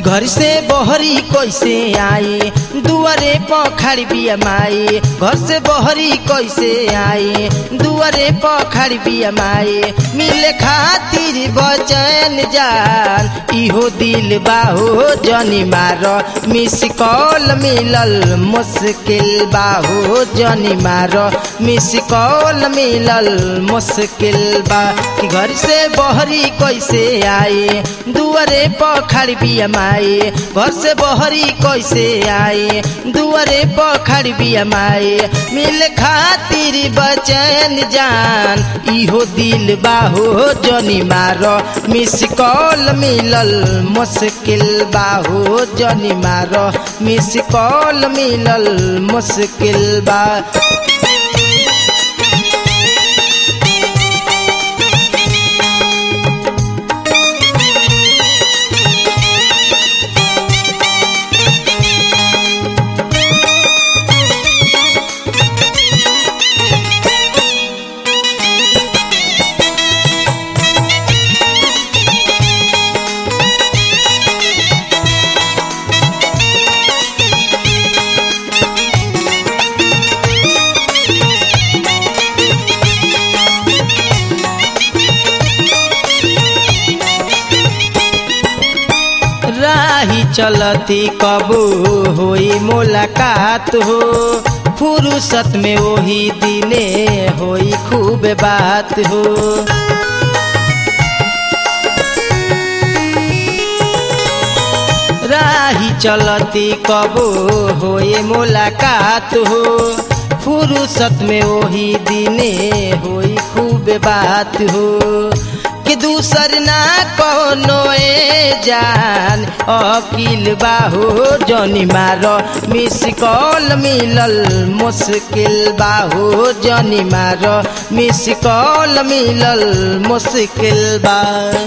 घर से बहरी कैसे आई दुआरे पखाड़ी बिया माई घर से बहरी कैसे आई दुआरे पखाड़ी बिया माई मिले खातिर बचन जान इहो दिल बाहो जनी मार मिस कॉल मिलल मुश्किल बाहो जनी मार मिस कॉल मिलल मुश्किल बा कि घर से बहरी कैसे आई दुआरे पखाड़ी बिया माई घर से बहरी कैसे आई दुआरे पखाड़ी बिया माई मिल खातिर बचन जान इहो दिल बाहो जनी मार मिस कॉल मिलल मुश्किल बाहो जनी मार मिस कॉल मिलल मुश्किल बा राही चलती कबू होई मुलाकात हो फुर्सत में वही दिने होई खूब बात हो राही चलती कबू होई मुलाकात हो फुर्सत में वही दिने होई खूब बात हो कि दूसर ना कोनो ए जान अकिल बाहो जनी मार मिस कॉल मिलल मुश्किल बाहो जनी मार मिस कॉल मिलल मुश्किल बा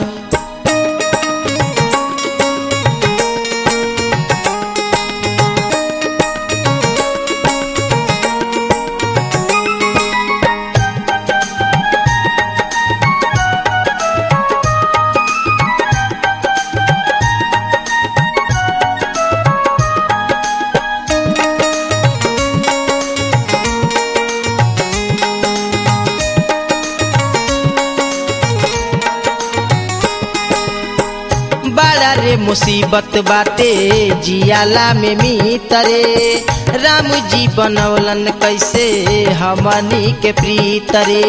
बड़ा रे मुसीबत बाटे जियाला में मीतरे राम जी बनौलन कैसे हमनी के प्रीतरे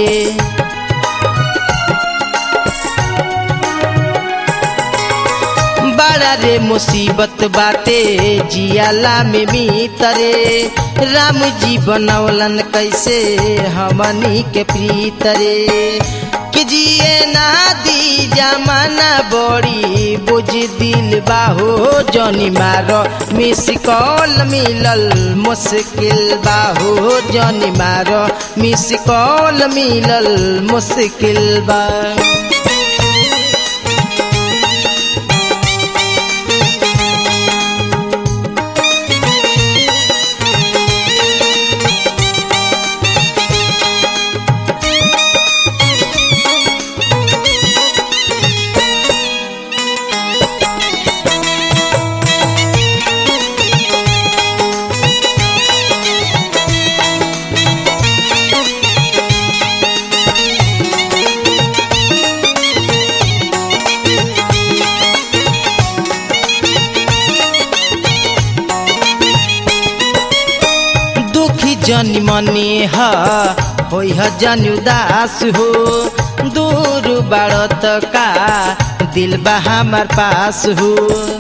बड़ा रे मुसीबत बाटे जियाला में मीतरे राम जी बनौलन कैसे हमनी के प्रीतरे कि जिए ना दी जमाना बड़ी बुझ दिल बाहो जनी मारो मिस कॉल मिलल मुश्किल बाहो जनी मारो मिस कॉल मिलल मुश्किल बा दुखी जनी मनी ह होई ह जन उदास हो दूर बाड़त का दिल बा हमार पास हो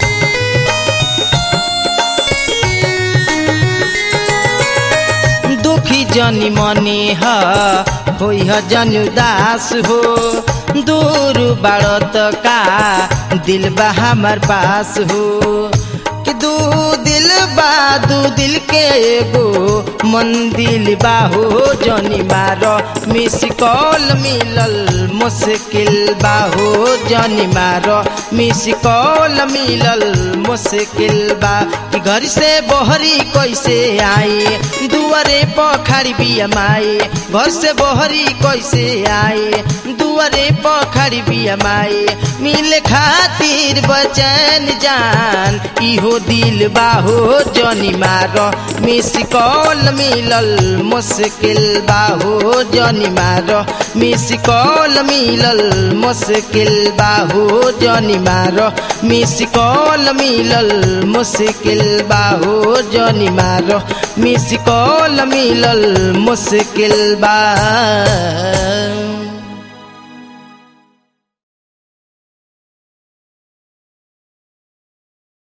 दुखी जनी मनी ह होई ह जन उदास हो दूर बाड़त का दिल बा हमार पास हो कि दू दिल बा दू दिल के एगो मन दिल बाहो जनी मार मिस कॉल मिलल मुश्किल बाहो जनी मार मिस कॉल मिलल मुश्किल बा कि घर से बहरी कैसे आई दुआरे पखाड़ी बिया माई घर से बहरी कैसे आई दु दुआरे पखड़ी बिया माई मिले खातिर बचन जान इहो दिल बाहो जनी मारो मिस कॉल मिलल मुश्किल बाहो जनी मारो मिस कॉल मिलल मुश्किल बाहो जनी मारो मिस कॉल मिलल मुश्किल बाहो जनी मारो मिस कॉल मिलल मुश्किल बा